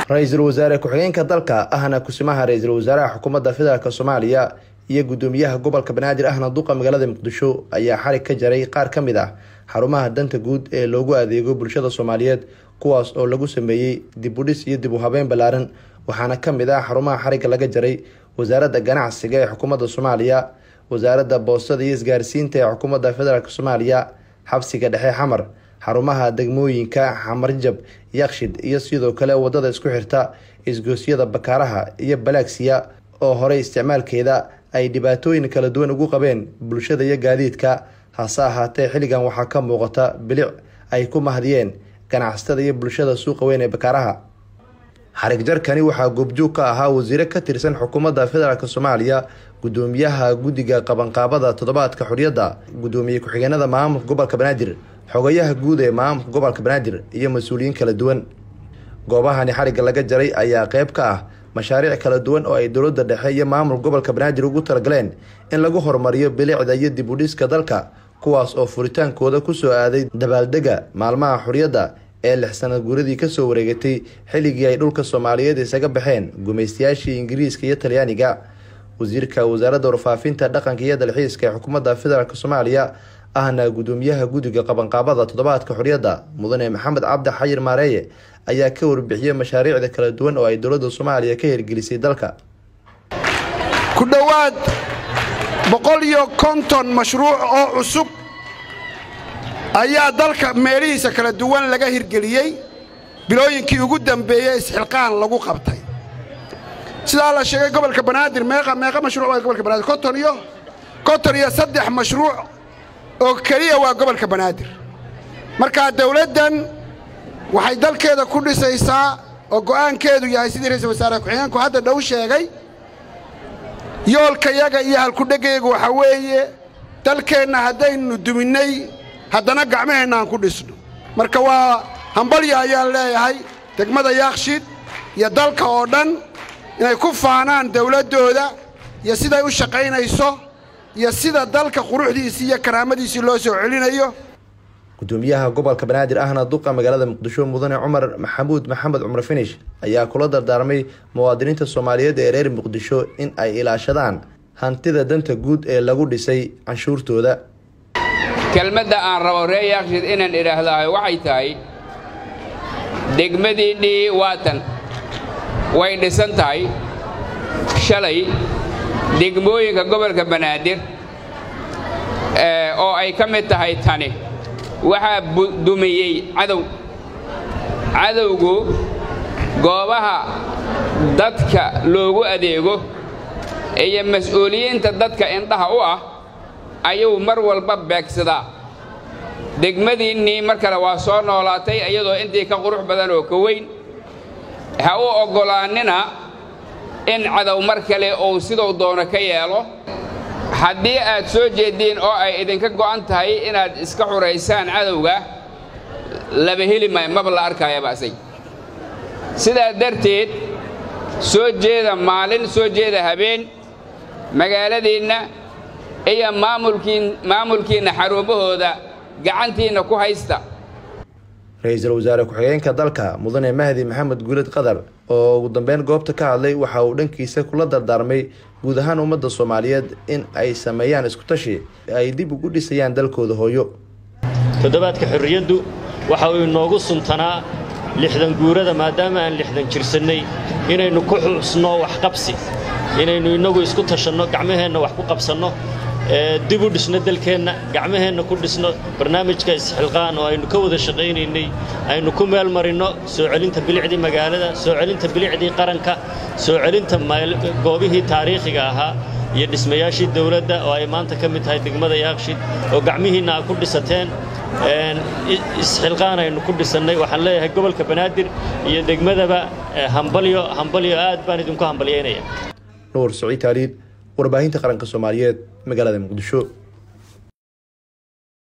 ra-iisul wasaare ku-xigeenka dalka ahna kusimaha ra-iisul wasaaraha xukuumadda federaalk soomaaliya iyo gudoomiyaha gobolka banaadir ahna duqa magaalada muqdisho ayaa xarig ka jaray qaar ka mid ah xarumaha danta guud ee loogu adeego bulshada soomaaliyeed kuwaas oo lagu sameeyey dib udhis iyo dib u habeyn ballaaran waxaana ka mid ah xarumaha xarigga laga jaray wasaaradda ganacsiga ee xukuumadda soomaaliya wasaaradda boostada iyo isgaarsiinta ee xukuumadda federaalk soomaaliya xabsiga dhexe xamar xarumaha degmooyinka xamarjab yakshid iyo sidoo kale wadada isku xirta isgoosyada bakaaraha iyo balaagsiya oo horey isticmaalkeeda ay dhibaatooyin kala duwan ugu qabeen bulshada iyo gaadiidka hase ahaatee xilligan waxaa ka muuqata bilic ay ku mahdiyeen ganacsatada iyo bulshada suuqa weyn ee bakaaraha xarig jarkani waxaa goobjoog ka ahaa wasiire ka tirsan xukuumadda federaalk soomaaliya gudoomiyaha guddiga qabanqaabada toddobaadka xorriyadda gudoomiye ku-xigeenada maamulka gobolka banaadir xogayaha guud ee maamulka gobolka banaadir iyo mas-uuliyiin kala duwan goobahani xarigga laga jaray ayaa qeyb ka ah mashaariic kala duwan oo ay dowladda dhexe iyo maamulka gobolka banaadir ugu talagaleen in lagu horumariyo bilicda iyo dib udhiska dalka kuwaas oo furitaankooda kusoo aaday dabaaldega maalmaha xorriyadda ee lix sanad guuradii kasoo wareegatay xilligii ay dhulka soomaaliyeed isaga baxeen gumaystayaashii ingiriiska iyo talyaaniga wasiirka wasaaradda warfaafinta dhaqanka iyo dalxiiska ee xukuumadda federaalk soomaaliya ahna gudoomiyaha guddiga qabanqaabada toddobaadka xorriyadda mudane maxamed cabdi xayir maareeye ayaa ka warbixiyey mashaariicda kala duwan oo ay dowladda soomaaliya ka hirgelisay dalka ku dhowaad boqol iyo konton mashruuc oo cusub ayaa dalka meelihiisa kala duwan laga hirgeliyey bilooyinkii ugu dambeeyey isxilqaan lagu qabtay sidaa la sheegay gobolka banaadir meeqa meeqa mashruuc waa gobolka banaadir konton iyo konton iyo saddex mashruuc oo keliya waa gobolka banaadir markaa dawladdan waxay dalkeeda ku dhisaysaa oo go'aankeedu yahay sidii ra-iisul wasaare ku-xigeenku hadda dhow sheegay yoolkayaga iyo halkudhegaygu waxaa weeye dalkeenna haddaynu duminnay haddana gacmaheenna aan ku dhisno marka waa hambalya ayaan leeyahay degmada yaakshiid iyo dalka oo dhan inay ku faanaan dawladdooda iyo siday u shaqaynayso iyo sida dalka quruxdiisii iyo karaamadiisii loo soo celinayo gudoomiyaha gobolka banaadir ahna duqa magaalada muqdisho mudane cumar maxamuud maxamed cumar finish ayaa kula dardaarmay muwaadiniinta soomaaliyeed ee reer muqdisho in ay ilaashadaan hantida danta guud ee lagu dhisay canshuurtooda kelmadda aan rabo ree yaakshid inaan idhaahdahay waxay tahay degmadiinnii waatan way dhisan tahay shalay degmooyinka gobolka banaadir oo ay ka mid tahay tani waxaa dumiyey cadow cadowgu goobaha dadka loogu adeego iyo mas-uuliyiinta dadka indhaha u ah ayuu mar walba beegsadaa degmadiinnii mar kale waa soo noolaatay iyadoo intii ka qurux badan oo ka weyn ha u oggolaannina in cadow mar kale uu siduu doono ka yeelo haddii aad soo jeeddiin oo ay idinka go'an tahay inaad iska xuraysaan cadowga laba heli maayo maba la arkaayaba asay sidaa darteed soo jeeda maalin soo jeeda habeen magaaladiinna iyo maamulkiinna xarumahooda gacantiinna ku haysta ra-iisul wasaare ku-xigeenka dalka mudane mahdi maxamed guuled qadar oo ugu dambeyn goobta ka hadlay waxa uu dhankiisa kula dardaarmay guud ahaan ummadda soomaaliyeed in ay sameeyaan iskutashi ay dib ugu dhisayaan dalkooda hooyo toddobaadka xorriyaddu waxa uu inoogu suntanaa lixdan guurada maadaama aan lixdan jirsannay inaynu ku xusno waxqabsi inaynu innagu isku tashanno gacmaheenna wax ku qabsanno dib u dhisno dalkeenna gacmaheenna ku dhisno barnaamijka isxilqaan oo aynu ka wada shaqaynaynay aynu ku meel marinno soo celinta bilicdii magaalada soo celinta bilicdii qaranka soo celinta goobihii taariikhiga ahaa iyo dhismayaashii dawladda oo ay maanta ka mid tahay degmada yaakshid oo gacmihiinna aa ku dhisateen isxilqaan aynu ku dhisannay waxaan leeyahay gobolka banaadir iyo degmadaba hambalyo hambalyo aad baan idinku hambalyaynaya nuur saciid taaliid warbaahinta qaranka soomaaliyeed magaalada muqdisho